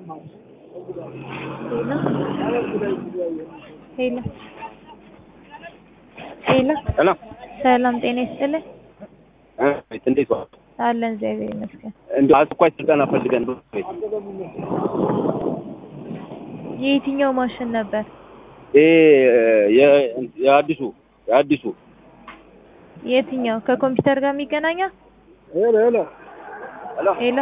ሄሎ ሄሎ ሄሎ ሰላም ጤና ይስጥልኝ። ቤት እንዴት ዋል? አለን እግዚአብሔር ይመስገን። እንደ አስኳይ ስልጠና ፈልገን ነው። የየትኛው ማሽን ነበር? ይሄ የ- የአዲሱ የአዲሱ የትኛው ከኮምፒውተር ጋር የሚገናኘው? ሄሎ ሄሎ ሄሎ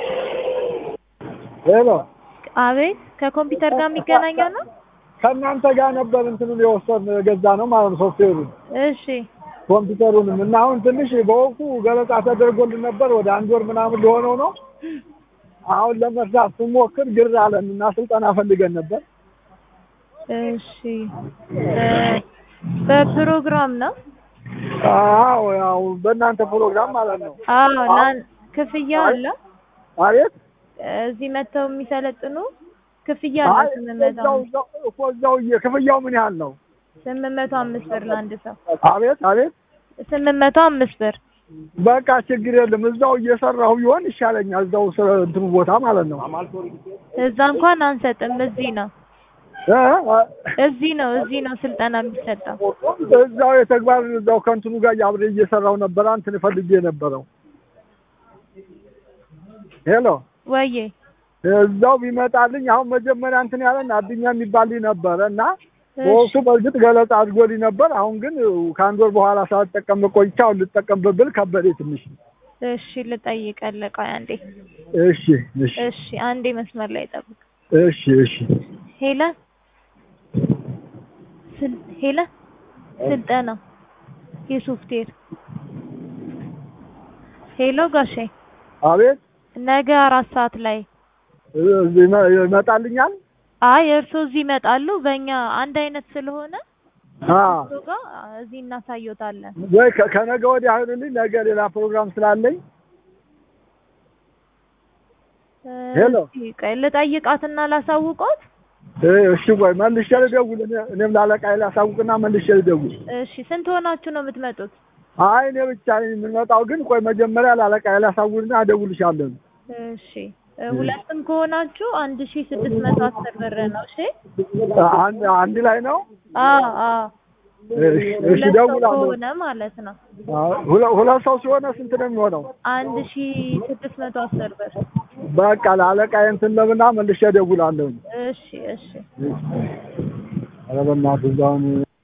ሄሎ አቤት፣ ከኮምፒውተር ጋር የሚገናኘው ነው? ከእናንተ ጋር ነበር እንትኑን የወሰን ገዛ ነው ማለት ነው ሶፍትዌሩን እሺ ኮምፒውተሩንም እና አሁን ትንሽ በወቅቱ ገለጻ ተደርጎልን ነበር ወደ አንድ ወር ምናምን ሊሆነው ነው። አሁን ለመስራት ስሞክር ግር አለን እና ስልጠና ፈልገን ነበር። እሺ በ- በፕሮግራም ነው? አዎ ያው በእናንተ ፕሮግራም ማለት ነው። አዎ ላን ክፍያ አለ? አቤት እዚህ መጥተው የሚሰለጥኑ ክፍያ አይ አለ ስምንት መቶ እዛው አምስት እዛው እኮ እዛው እየ- ክፍያው ምን ያህል ነው? ስምንት መቶ አምስት ብር ለአንድ ሰው አቤት አቤት ስምንት መቶ አምስት ብር በቃ ችግር የለም እዛው እየሰራሁ ቢሆን ይሻለኛል። እዛው ስለ እንትኑ ቦታ ማለት ነው። እዛ እንኳን አንሰጥም። እዚህ ነው እ? እዚህ ነው እዚህ ነው ስልጠና የሚሰጠው። እዛው የተግባር እዛው ከእንትኑ ጋር አብሬ እየሰራሁ ነበር። አንተን ፈልጌ የነበረው ሄሎ ወዬ እዛው ቢመጣልኝ አሁን መጀመሪያ እንትን ያለን አዱኛ የሚባልኝ ነበረ እና በወቅቱ በእርግጥ ገለጻ አድርጎልኝ ነበር። አሁን ግን ከአንድ ወር በኋላ ሳልጠቀም ቆይቼ አሁን ልጠቀምበት ብል ከበዴ ትንሽ። እሺ ልጠይቅልህ። ቆይ አንዴ እሺ እሺ እሺ አንዴ መስመር ላይ ጠብቅ። እሺ እሺ ሄለ ስል ሄለ ስልጠና የሶፍትዌር ሄሎ ጋሼ አቤት ነገ አራት ሰዓት ላይ እዚህ ይመ- ይመጣልኛል። አይ እርሶ እዚህ ይመጣሉ። በእኛ አንድ አይነት ስለሆነ አ እርሶ ጋር እዚህ እናሳየዎታለን። ወይ ከ- ከነገ ወዲያ አይሆንልኝ። ነገ ሌላ ፕሮግራም ስላለኝ ሄሎ። እስኪ ቆይ ልጠይቃትና ላሳውቆት። እ፣ እሺ ቆይ መልሼ ልደውል። እኔ- እኔም ላለቃዬ ላሳውቅና መልሼ ልደውል። እሺ ስንት ሆናችሁ ነው የምትመጡት? አይ እኔ ብቻ ነኝ የምንመጣው፣ ግን ቆይ መጀመሪያ ላለቃዬ ላሳውቅና እደውልልሻለሁ። እሺ እ፣ ሁለትም ከሆናችሁ አንድ ሺ ስድስት መቶ አስር ብር ነው። እሺ አንድ አንድ ላይ ነው። አዎ አዎ እሺ እሺ፣ ሁለት ሰው እደውላለሁ። ከሆነ ማለት ነው አዎ፣ ሁለ- ሁለት ሰው ሲሆነ ስንት ነው የሚሆነው? አንድ ሺ ስድስት መቶ አስር ብር። በቃ ላለቃዬ እንትን ለምና መልሼ እደውላለሁ። እሺ እሺ ኧረ በእናትህ እዛውን